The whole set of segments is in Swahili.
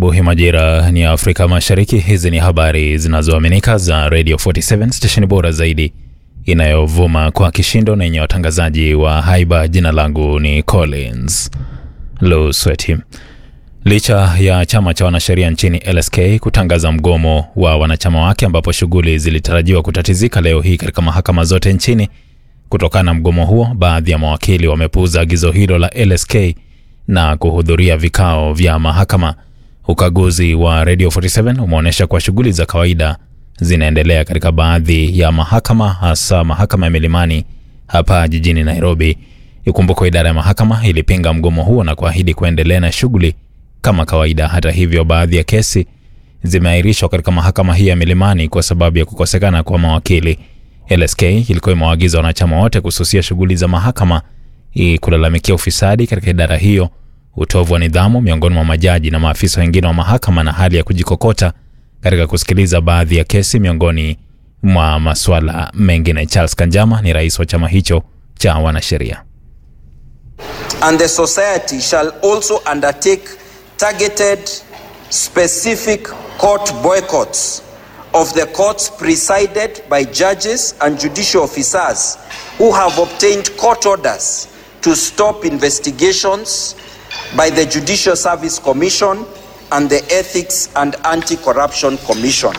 asubuhi majira ni ya Afrika Mashariki. Hizi ni habari zinazoaminika za Radio 47 stesheni bora zaidi inayovuma kwa kishindo na yenye watangazaji wa haiba. Jina langu ni Collins Lusweti. Licha ya chama cha wanasheria nchini LSK kutangaza mgomo wa wanachama wake, ambapo shughuli zilitarajiwa kutatizika leo hii katika mahakama zote nchini kutokana na mgomo huo, baadhi ya mawakili wamepuuza agizo hilo la LSK na kuhudhuria vikao vya mahakama. Ukaguzi wa Radio 47 umeonyesha kuwa shughuli za kawaida zinaendelea katika baadhi ya mahakama, hasa mahakama ya Milimani hapa jijini Nairobi. Ikumbukwe idara ya mahakama ilipinga mgomo huo na kuahidi kuendelea na shughuli kama kawaida. Hata hivyo, baadhi ya kesi zimeahirishwa katika mahakama hii ya Milimani kwa sababu ya kukosekana kwa mawakili. LSK ilikuwa imewaagiza wanachama wote kususia shughuli za mahakama ili kulalamikia ufisadi katika idara hiyo, utovu wa nidhamu miongoni mwa majaji na maafisa wengine wa mahakama, na hali ya kujikokota katika kusikiliza baadhi ya kesi, miongoni mwa masuala mengine. Charles Kanjama ni rais wa chama hicho cha wanasheria. And the society shall also undertake targeted specific court boycotts of the courts presided by judges and judicial officers who have obtained court orders to stop investigations by the Judicial Service Commission and the Ethics and Anti-Corruption Commission.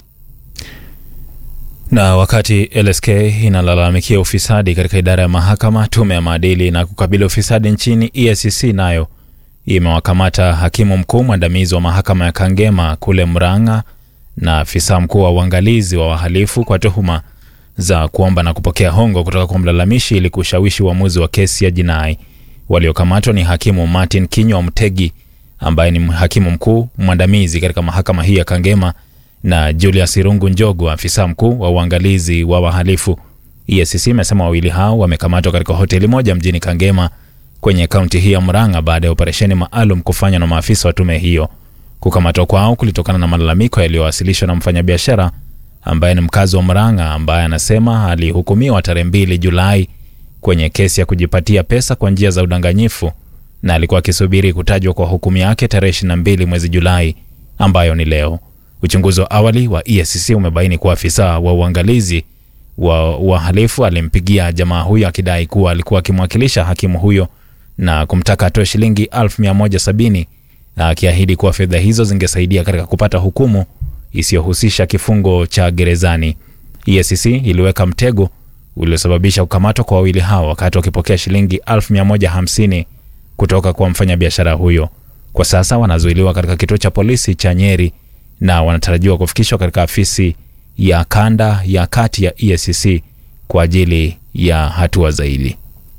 Na wakati LSK inalalamikia ufisadi katika idara ya mahakama, tume ya maadili na kukabili ufisadi nchini EACC nayo imewakamata hakimu mkuu mwandamizi wa mahakama ya Kangema kule Murang'a na afisa mkuu wa uangalizi wa wahalifu kwa tuhuma za kuomba na kupokea hongo kutoka kwa mlalamishi ili kushawishi uamuzi wa kesi ya jinai. Waliokamatwa ni hakimu Martin Kinywa Mtegi ambaye ni hakimu mkuu mwandamizi katika mahakama hii ya Kangema na Julius Irungu Njogu, afisa mkuu wa uangalizi wa wahalifu. EACC imesema wawili hao wamekamatwa katika hoteli moja mjini Kangema kwenye kaunti hii ya Murang'a baada ya operesheni maalum kufanywa na maafisa wa tume hiyo. Kukamatwa kwao kulitokana na malalamiko yaliyowasilishwa na mfanyabiashara ambaye ni mkazi wa Murang'a ambaye anasema alihukumiwa tarehe mbili Julai kwenye kesi ya kujipatia pesa kwa njia za udanganyifu na alikuwa akisubiri kutajwa kwa hukumu yake tarehe 22 mwezi Julai ambayo ni leo. Uchunguzi wa awali wa EACC umebaini kuwa afisa wa uangalizi wa wahalifu alimpigia jamaa huyo akidai kuwa alikuwa akimwakilisha hakimu huyo na kumtaka atoe shilingi 1170 na akiahidi kuwa fedha hizo zingesaidia katika kupata hukumu isiyohusisha kifungo cha gerezani. EACC iliweka mtego uliosababisha kukamatwa kwa wawili hao wakati wakipokea shilingi 1150 kutoka kwa mfanyabiashara huyo. Kwa sasa wanazuiliwa katika kituo cha polisi cha Nyeri na wanatarajiwa kufikishwa katika afisi ya kanda ya kati ya EACC kwa ajili ya hatua zaidi.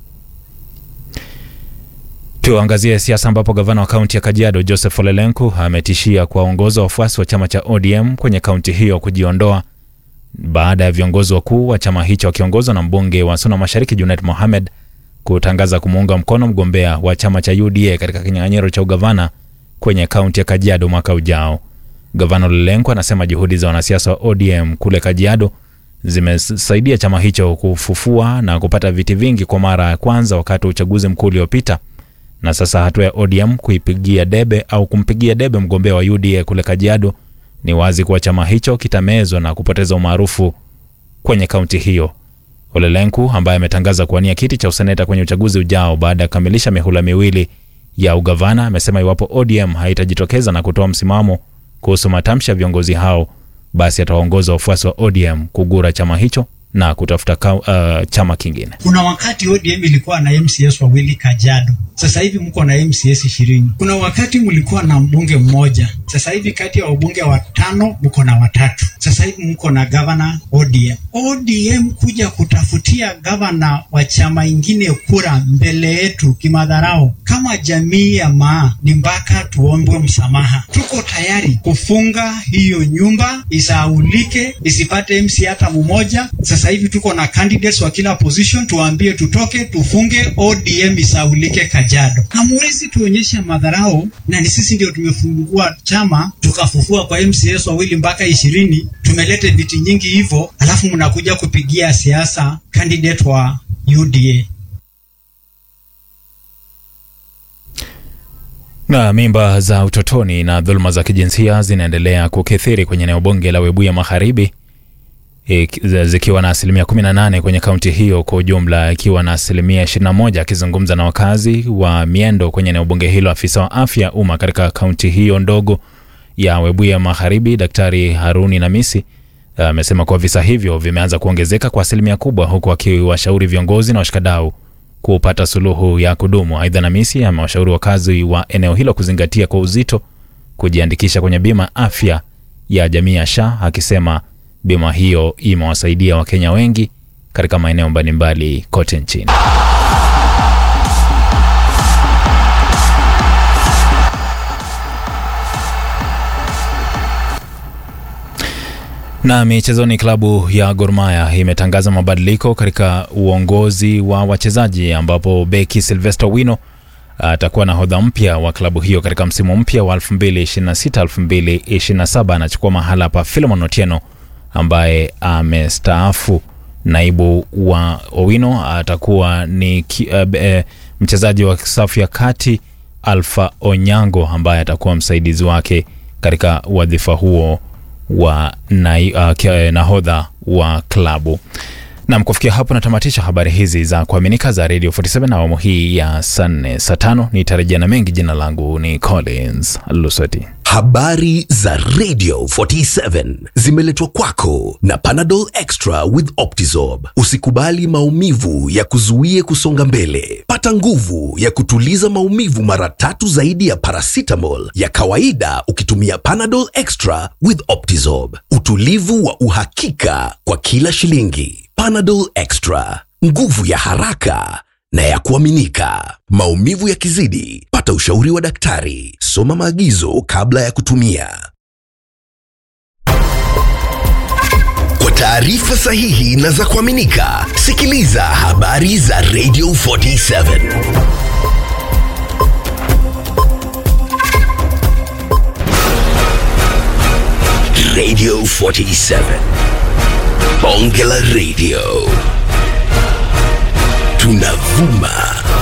Tuangazie siasa ambapo gavana wa kaunti ya Kajiado Joseph Ole Lenku ametishia kuwaongoza wafuasi wa chama cha ODM kwenye kaunti hiyo kujiondoa baada ya viongozi wakuu wa chama hicho wakiongozwa na mbunge wa Suna Mashariki Junet Mohamed kutangaza kumuunga mkono mgombea wa chama cha UDA katika kinyang'anyiro cha ugavana kwenye kaunti ya Kajiado mwaka ujao. Gavana Ole Lenku anasema juhudi za wanasiasa wa ODM kule Kajiado zimesaidia chama hicho kufufua na kupata viti vingi kwa mara ya kwanza wakati wa uchaguzi mkuu uliopita na sasa hatua ya ODM kuipigia debe au kumpigia debe mgombea wa UDA kule Kajiado ni wazi kuwa chama hicho kitamezwa na kupoteza umaarufu kwenye kaunti hiyo. Ole Lenku ambaye ametangaza kuwania kiti cha useneta kwenye uchaguzi ujao baada ya kukamilisha mihula miwili ya ugavana, amesema iwapo ODM haitajitokeza na kutoa msimamo kuhusu matamshi ya viongozi hao, basi atawaongoza wafuasi wa ODM kugura chama hicho na kutafuta ka, uh, chama kingine. Kuna wakati ODM ilikuwa na MCS wawili Kajiado, sasa hivi mko na MCS ishirini. Kuna wakati mlikuwa na mbunge mmoja, sasa hivi kati ya wabunge watano mko na watatu. Sasa hivi mko na gavana ODM. ODM kuja kutafutia gavana wa chama ingine kura mbele yetu kimadharau, kama jamii ya Maa ni mpaka tuombwe msamaha. Tuko tayari kufunga hiyo nyumba isaulike, isipate MC hata mmoja. Sasa hivi tuko na candidates wa kila position, tuwaambie tutoke, tufunge ODM isaulike Kajiado. Hamwezi tuonyesha madharau, na ni sisi ndio tumefungua chama tukafufua kwa MCS wawili mpaka ishirini, tumelete viti nyingi hivyo, alafu mnakuja kupigia siasa candidate wa UDA. Na mimba za utotoni na dhuluma za kijinsia zinaendelea kukithiri kwenye eneo bunge la Webuye Magharibi, e, zikiwa na asilimia 18 kwenye kaunti hiyo kwa ujumla, ikiwa na asilimia 21. Akizungumza na wakazi wa Miendo kwenye eneo bunge hilo, afisa wa afya umma katika kaunti hiyo ndogo ya Webuye Magharibi, Daktari Haruni Namisi amesema kuwa visa hivyo vimeanza kuongezeka kwa asilimia kubwa, huku akiwashauri viongozi na washikadau kupata suluhu ya kudumu. Aidha, Namisi amewashauri wakazi wa eneo hilo kuzingatia kwa uzito kujiandikisha kwenye bima afya ya jamii ya SHA, akisema bima hiyo imewasaidia Wakenya wengi katika maeneo mbalimbali kote nchini. Na michezoni, klabu ya Gor Mahia imetangaza mabadiliko katika uongozi wa wachezaji ambapo beki Sylvester Wino atakuwa nahodha mpya wa klabu hiyo katika msimu mpya wa 2026 2027. Anachukua mahala pa Philemon Otieno ambaye amestaafu. Naibu wa Owino atakuwa ni uh, e, mchezaji wa safu ya kati Alpha Onyango ambaye atakuwa msaidizi wake katika wadhifa huo wa na, uh, nahodha wa klabu. Nam, kufikia hapo natamatisha habari hizi za kuaminika za Radio 47 na awamu hii ya saa nne saa tano. Nitarejea na mengi. Jina langu ni Collins Lusoti. Habari za Radio 47 zimeletwa kwako na Panadol Extra with Optizorb. Usikubali maumivu ya kuzuie kusonga mbele. Pata nguvu ya kutuliza maumivu mara tatu zaidi ya paracetamol ya kawaida ukitumia Panadol Extra with Optizorb. Utulivu wa uhakika kwa kila shilingi. Panadol Extra, nguvu ya haraka na ya kuaminika. Maumivu yakizidi, pata ushauri wa daktari. Soma maagizo kabla ya kutumia. Kwa taarifa sahihi na za kuaminika, sikiliza habari za Radio 47. Radio 47. Bonge la Radio. Tunavuma